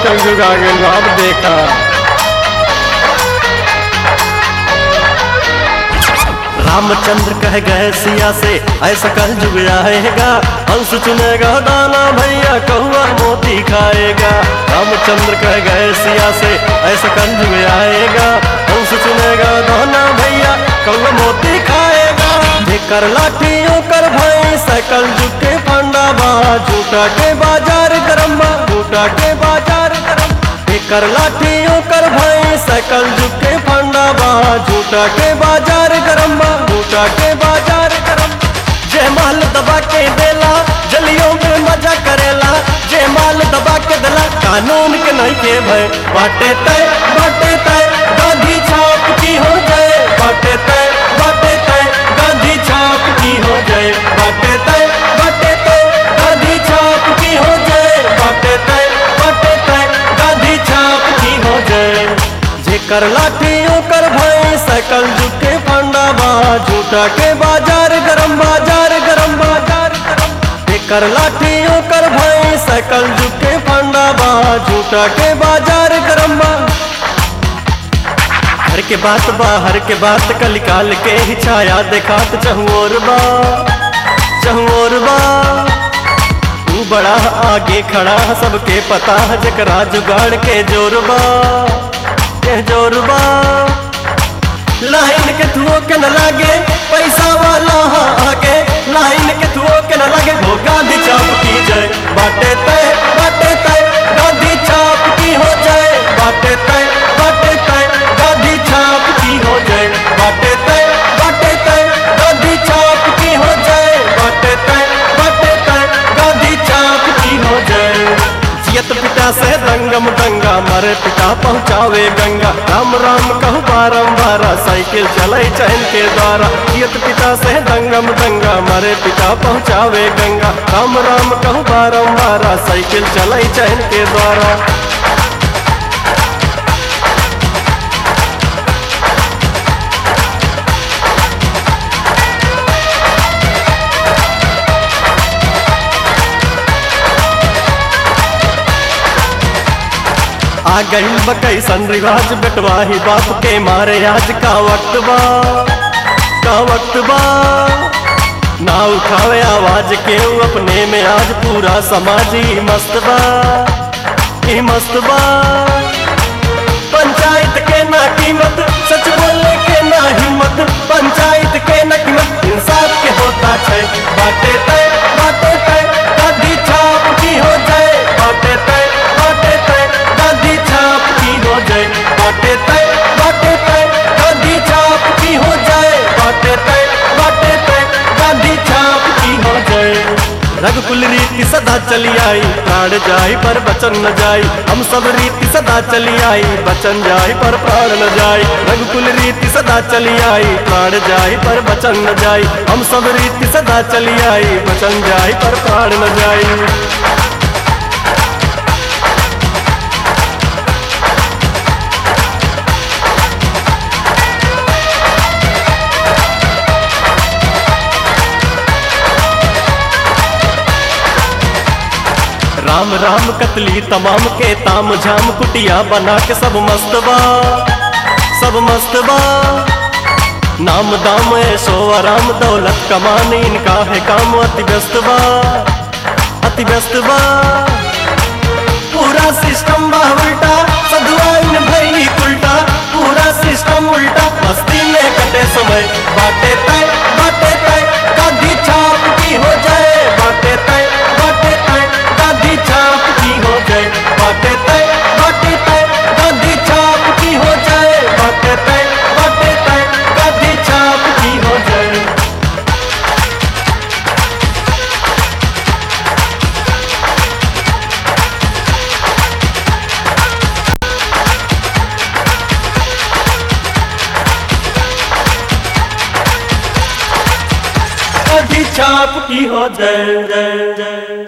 कल जुग आ गइल बा, अब देखा रामचंद्र कह गए सिया से ऐसा कल जुग आएगा हंस चुनेगा दाना भैया कौआ मोती खाएगा रामचंद्र कह गए सिया से ऐसा कल जुग आएगा हंस चुनेगा दाना भैया कौआ मोती खाएगा जेकर लाठियों कर भाई साइकिल जुग के फंडा बा झूठा के बाजार गरम बा झूठा के बाजार गरम एकर लाठियों कर भाई साइकिल जुग के फंडा बा झूठा के बाजार गरम बा झूठा के बाजार गरम जे माल दबा के देला जलियों में मजा करेला जे माल दबा के देला कानून के नहीं के भय बाटे तय बाटे तय गांधी छाप की हो जाए बाटे तय बाटे तय गांधी छाप की हो जाए बाटे तय बाटे तय गांधी छाप की हो जाए बाटे तय बाटे तय गांधी छाप की हो जाए जेकर लाठियों कर भाई साइकिल जुटे फंडा बा झूठा के बाजार गरम बाजार गरम बाजार गरम जेकर लाठियों कर भाई साइकिल जुटे फंडा बा झूठा के बाजार गरम बा घर के बात बाहर के बात कल काल के ही छाया देखात चहुओर बा चहुओर बा तू बड़ा आगे खड़ा सबके पता है जकरा जुगाड़ के जोरबा के जोरबा लाइन के थुओ के न लागे पैसा वाला हाँ आगे लाइन के थुओ के न लागे वो गांधी छाप की जाए बाटे तय बाटे तय गांधी छाप की हो जाए बाटे तय बाटे तय गांधी छाप की हो जाए बाटे तय बाटे तय गांधी छाप की हो जाए बाटे तय बाटे तय गांधी छाप की हो जाए जियत पिता से दंगम दंगा मरे पिता पहुँचावे गंगा राम राम कहू बारम्बार साइकिल चले चैन के द्वारा जियत पिता से दंगम दंगा मरे पिता पहुँचावे गंगा राम राम कहू बारम्बार साइकिल चले चैन के द्वारा आ गई बकैसन रिवाज बेटवाही बाप के मारे आज का वक्त बा का वक्त बा ना उठावे आवाज के अपने में आज पूरा समाज ही मस्त बा ही मस्त बा पंचायत के ना कीमत सच बोलने के ना हिम्मत पंचायत के ना कीमत इंसाफ के होता छै बाटे तय बाटे तय गांधी छाप की हो जाए बाटे तय बाटे तय गांधी छाप की हो जाए बाटे तय बाटे तय गांधी छाप की हो जाए बाटे तय बाटे तय गांधी छाप की हो जाए रघुकुल रीति सदा चली आई प्राण जाई पर बचन न जाई हम सब रीति सदा चली आई बचन जाई पर प्राण न जाई रघुकुल रीति सदा चली आई प्राण जाई पर बचन न जाई हम सब रीति सदा चली आई बचन जाई पर प्राण न जाई राम राम कतली तमाम के ताम झाम कुटिया बना के सब मस्तबा सब मस्तबा नाम दाम ऐशो आराम दौलत कमाने इनका है काम अति व्यस्त बा अति व्यस्त बा पूरा सिस्टम बा उल्टा सदुआ इन भई उल्टा पूरा सिस्टम उल्टा मस्ती में कटे समय बाटे तय बाटे तय गांधी छाप की हो जाए बाटे तय बाटे तय गांधी छाप की हो जाए बाटे तय बाटे तय गांधी छाप की हो जाए बाटे तय बाटे तय गांधी छाप की हो जाए गांधी छाप की हो जाए जय जय